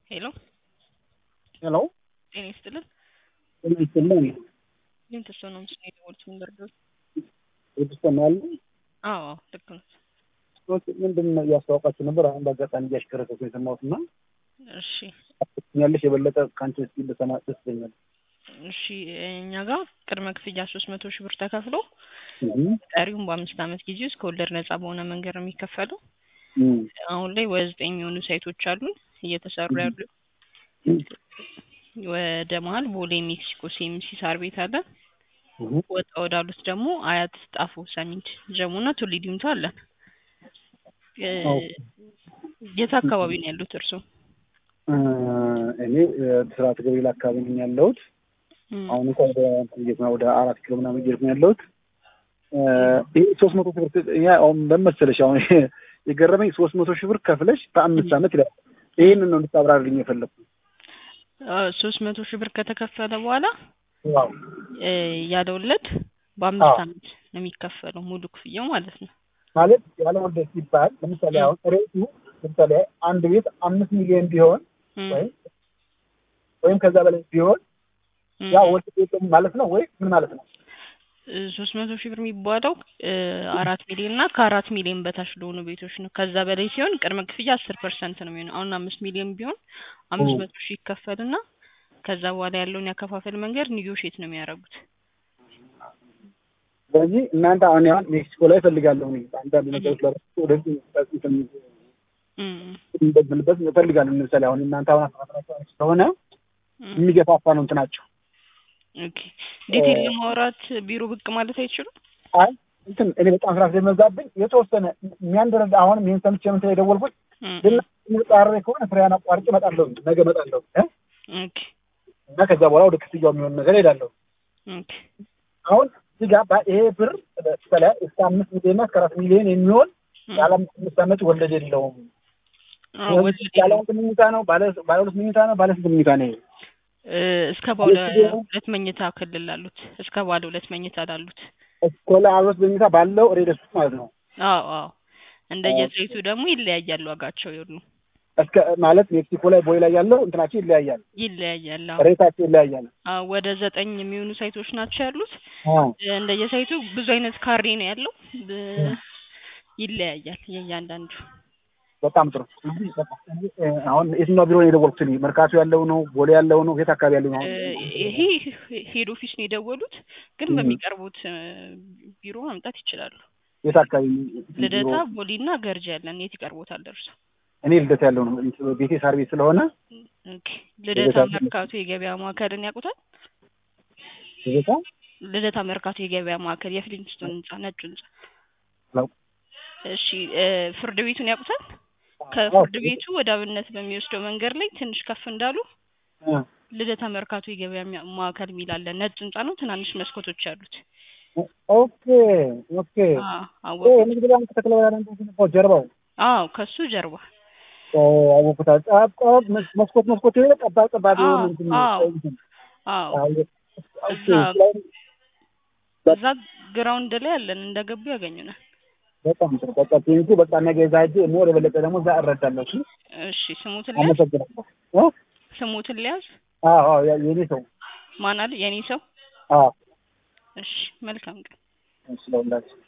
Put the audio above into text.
ሄሎ ሄሎ ጤና ይስጥልን። ጤና ይስጥልኝ። ምን ተሰው ነው ምስል የደወሉት? ምን ልርዳዎት? ይሰማል? አዎ ልክ ነው። ኦኬ፣ ምንድን ነው እያስተዋወቃችሁ ነበር? አሁን በአጋጣሚ እያሽከረከርኩ የሰማሁት እና እሺ ያለሽ የበለጠ ከአንቺ እስኪ ልሰማ ደስ ይለኛል። እሺ እኛ ጋር ቅድመ ክፍያ ሶስት መቶ ሺህ ብር ተከፍሎ እም፣ ቀሪውን በአምስት ዓመት ጊዜ ውስጥ ከወለድ ነጻ በሆነ መንገድ ነው የሚከፈለው። እም፣ አሁን ላይ ወደ ዘጠኝ የሚሆኑ ሳይቶች አሉን እየተሰሩ ያሉ። እም፣ ወደ መሀል ቦሌ ሜክሲኮ ሲኤምሲ ሳር ቤት አለ። እም። ወጣ ወዳሉት ደግሞ አያት፣ ጣፎ፣ ሰሚት፣ ጀሙና ቱሊ ዲምቱ አለን። እ፣ ኦኬ። የት አካባቢ ነው ያሉት እርስዎ? እ፣ እኔ ብስራት ገብርኤል አካባቢ ነኝ ያለሁት። እም፣ አሁን እንኳ ወደ እንትን እየሄድኩ ነው፣ ወደ አራት ኪሎ ምናምን እየሄድኩ ነው ያለሁት። እ፣ ይሄ ሶስት መቶ ሺህ ብር እኛ አሁን በመሰለሽ አሁን የገረመኝ ሶስት መቶ ሺህ ብር ከፍለሽ በአምስት ዓመት ይላል። ይሄንን ነው እንድታብራርልኝ የፈለኩት። ሶስት መቶ ሺህ ብር ከተከፈለ በኋላ ዋው እ፣ ያለ ወለድ በአምስት አዎ። ዓመት ነው የሚከፈለው ሙሉ ክፍያው ማለት ነው። ማለት ያለ ወለድ ሲባል ለምሳሌ አሁን ሬቱ ለምሳሌ አንድ ቤት አምስት ሚሊዮን ቢሆን እም፣ ወይም ወይም ከዛ በላይ ቢሆን እም፣ ያ ወለድ የለውም ማለት ነው ወይ ምን ማለት ነው? ሶስት መቶ ሺህ ብር የሚባለው እ፣ አራት ሚሊዮን እና ከአራት ሚሊዮን በታች ለሆኑ ቤቶች ነው። ከዛ በላይ ሲሆን ቅድመ ክፍያ አስር ፐርሰንት ነው የሚሆነው። አሁን አምስት ሚሊዮን ቢሆን አምስት ኦ። መቶ ሺህ ይከፈልና ከዛ በኋላ ያለውን ያከፋፈል መንገድ ኒጎሼት ነው የሚያደርጉት። ስለዚህ እናንተ አሁን ያህል ሜክሲኮ ላይ እፈልጋለሁ እኔ አንዳንድ ነገሮች ለራሱ ወደዚህ እንትን እም፣ እንደምልበት እፈልጋለሁ። ለምሳሌ አሁን እናንተ አሁን አስራራቸው ስለሆነ እም፣ የሚገፋፋ ነው እንትናቸው። ኦኬ ዲቴል ለማውራት ቢሮ ብቅ ማለት አይችሉም? አይ እንትን እኔ በጣም ስራ ስለሚበዛብኝ የተወሰነ የሚያንደረዳ አሁንም ይህን ሰምቼ ምን ስለ የደወልኩት እም፣ ግን ጣሬ ከሆነ ፍሬያን አቋርጬ እመጣለሁ ነገ እመጣለሁ እ ኦኬ እና ከዛ በኋላ ወደ ክፍያው የሚሆን ነገር ሄዳለሁ። ኦኬ አሁን እዚህ ጋር ባ- ይሄ ብር ስለ እስከ አምስት ሚሊዮን እስከ አራት ሚሊዮን የሚሆን እም፣ ያለ አምስት ዓመት ወለድ የለውም። አዎ፣ ወለድ ባለ የለውም። አንድ መኝታ ነው፣ ባለ ባለ ሁለት መኝታ ነው፣ ባለ ስንት መኝታ ነው? ይሄ? እ፣ እስከ ባለ የስቱዲዮ ነው? ሁለት መኝታ ክልል ላሉት እስከ ባለ ሁለት መኝታ ላሉት እስከ ባለ ሁለት መኝታ ባለው ሬደስ ውስጥ ማለት ነው። አዎ አዎ እንደየሳይቱ ደግሞ ይለያያል ዋጋቸው ይሉ እስከ ማለት ሜክሲኮ ላይ ቦይ ላይ ያለው እንትናቸው ይለያያል፣ ይለያያል። አዎ ሬታቸው ይለያያል። አዎ ወደ ዘጠኝ የሚሆኑ ሳይቶች ናቸው ያሉት። አዎ እንደየሳይቱ ብዙ አይነት ካሬ ነው ያለው። ብ- ይለያያል የእያንዳንዱ። በጣም ጥሩ። እንግዲህ በቃ እንግዲህ እ፣ አሁን የትኛው ቢሮ ነው የደወልኩት? እኔ መርካቶ ያለው ነው፣ ቦሌ ያለው ነው፣ የት አካባቢ ያለው ነው? እ፣ ይሄ ሄድ ኦፊስ ነው የደወሉት፣ ግን ም። በሚቀርቡት እ፣ ቢሮ ማምጣት ይችላሉ። የት አካባቢ ልደታ፣ ቢሮ? ቦሌና ገርጂ ያለን የት ይቀርቦታል ደርሶ? እኔ ልደታ ያለው ነው ቤቴ ሳር ቤት ስለሆነ ኦኬ። ልደታ ልደታ- መርካቶ የገበያ ማዕከልን ያውቁታል? ልደታ ልደታ መርካቶ የገበያ ማዕከል የፍሊንስቶን ህንጻ ነጩ ህንጻ። ነው። እሺ እ፣ ፍርድ ቤቱን ያውቁታል? ከፍርድ ቤቱ ወደ አብነት በሚወስደው መንገድ ላይ ትንሽ ከፍ እንዳሉ እ፣ ልደታ መርካቶ የገበያ ሚያ- ማዕከል የሚል አለ። ነጭ ህንጻ ነው፣ ትናንሽ መስኮቶች አሉት። ኦኬ ኦኬ። አዎ ኦ አወቁት። ንግድ ባንክ ተክለ ብርሃን ነው ጀርባው አዎ ከሱ ጀርባ ኦ አወኩት። ጠባብ ጠባብ መስ- መስኮት መስኮት የሆነ ጠባብ ጠባብ የሆነ አዎ፣ እንትን አዎ። እንትን አዎ አዎ፣ ኦኬ። እዛ- ስለዚህ እዛ ግራውንድ ላይ አለን፣ እንደገቡ ያገኙናል። በጣም ጥሩ። በቃ ቴንኩ። በቃ ነገ እዛ ሂጅ ሞ ወደ በለጠ ደግሞ እዛ እረዳለሁ። እሺ፣ እሺ ስሙትን ሊያዝ አመሰግናለሁ። እ? ስሙትን ሊያዝ አዎ አዎ፣ ያ- የኔ ሰው ማን አለ? የኔ ሰው። አዎ፣ እሺ መልካም ቀን። ስለሁላችሁ